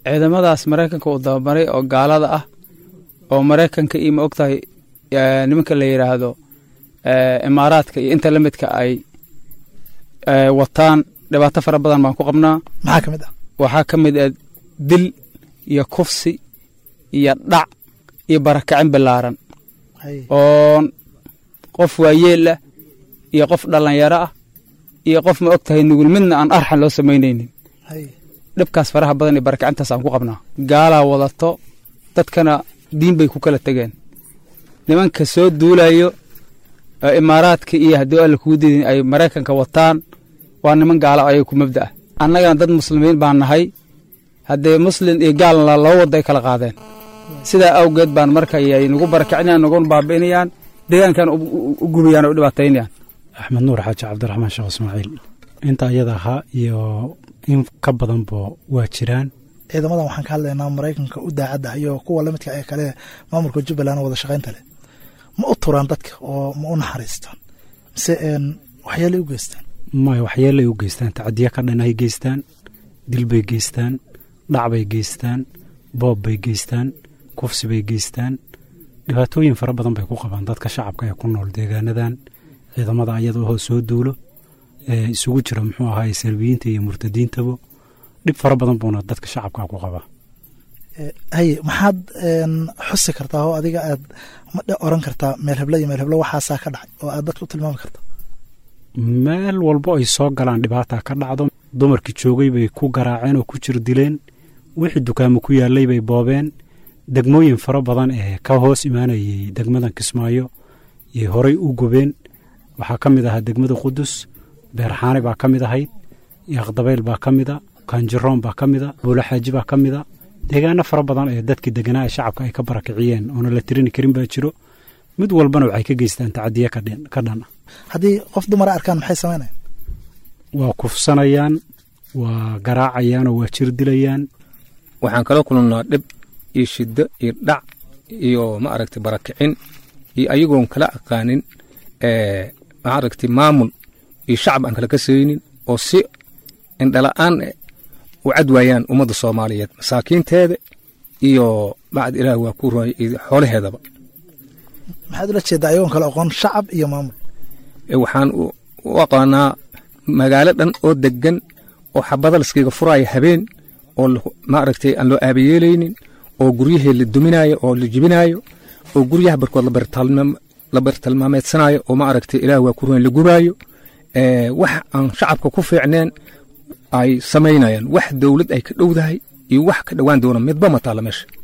ciidamadaas maraykanka uu dababaray oo gaalada ah oo maraykanka iyo ma ogtahay nimanka la yidhaahdo imaaraadka iyo inta la midka ay wataan dhibaato fara badan baan ku qabnaa maxaa ka mid ah waxaa ka mid ah dil iyo kufsi iyo dhac iyo barakacin ballaaran oo qof waayeel ah iyo qof dhallinyaro ah iyo qof ma og tahay nugul midna aan arxan loo samaynaynin dhibkaas faraha badan iyo barakacintaas aan ku qabnaa gaalaa wadato dadkana diin bay ku kala tegeen nimanka soo duulayo imaaraadka iyo haddii alla kugu didin ay maraykanka wataan waa niman gaala ayay ku mabda ah annagana dad muslimiin baan nahay haddee muslin iyo gaalna laba wadda ay kala qaadeen sidaa awgeed baan marka ay nagu barakacinayaan naguna baabi'inayaan deegaankan u gubayaan oo u dhibaataynayaan axmed nuur xaaji cabdiraxmaan sheekh ismaaciil inta iyada ahaa iyo in ka badanba waa jiraan ciidamadan waxaan ka hadlaynaa maraykanka u daacadda iyo kuwa la midka ee kale maamulka jubbaland wada shaqaynta leh ma u turaan dadka oo ma u naxariistaan mise waxyeelay u geystaan maya waxyeelay u geystaan tacadiya ka dhan ay geystaan dil bay geystaan dhac bay geystaan boob bay geystaan kufsi bay geystaan dhibaatooyin fara badan bay ku qabaan dadka shacabka ee ku nool deegaanadan ciidamada ayada oo soo duulo ee isugu jira muxuu ahaay salbiyiinta iyo murtadiintaba dhib fara badan buuna dadka shacabka ku qabaa haye maxaad xusi kartaa oo adiga aad ma oran kartaa meel heblo iyo meel heblo waxaasaa ka dhacay oo aad dadka u tilmaami karta meel walbo ay soo galaan dhibaata ka dhacdo dumarkii joogay bay ku garaaceen oo ku jir dileen wixii dukaamo ku yaallay bay boobeen degmooyin fara badan ee ka hoos imaanayay degmadan kismaayo iyo horay u gubeen waxaa ka mid ahaa degmada qudus beerxaane baa ka mid ahayd yaaqdabayl baa ka mida kaanjiroon baa ka mida buulaxaaji baa ka mida deegaano fara badan ee dadkii deganaa ee shacabka ay ka barakiciyeen oona la tirini karin baa jiro mid walbana waxay ka geystaan tacadiye ka dhan ah haddii qof dumara arkaan maxay samaynayaan waa kufsanayaan waa garaacayaan oo waa jir dilayaan waxaan kala kulannaa dhib iyo shiddo iyo dhac iyo ma aragtay barakicin iyo ayagoon kala aqaanin ma aragtay maamul iyo shacab aan kala kasaynin oo si indhala'aan u cad waayaan ummadda soomaaliyeed masaakiinteeda iyo bacd ilaah waa ku roy xoolaheedaba maxaad ula jeedaa ayagoon kala aqoon shacab iyo maamul waxaan u aqaanaa magaalo dhan oo degan oo xabada laskiga furaayo habeen oo ma aragtay aan loo aabayeelaynin oo guryahii la duminaayo oo la jibinaayo oo guryaha barkood la bartilmaameedsanayo oo ma aragtay ilaah waa ku royn la gubaayo wax aan shacabka ku fiicneen ay samaynayaan wax dowlad ay ka dhowdahay iyo wax ka dhowaan doona midba ma taalla meesha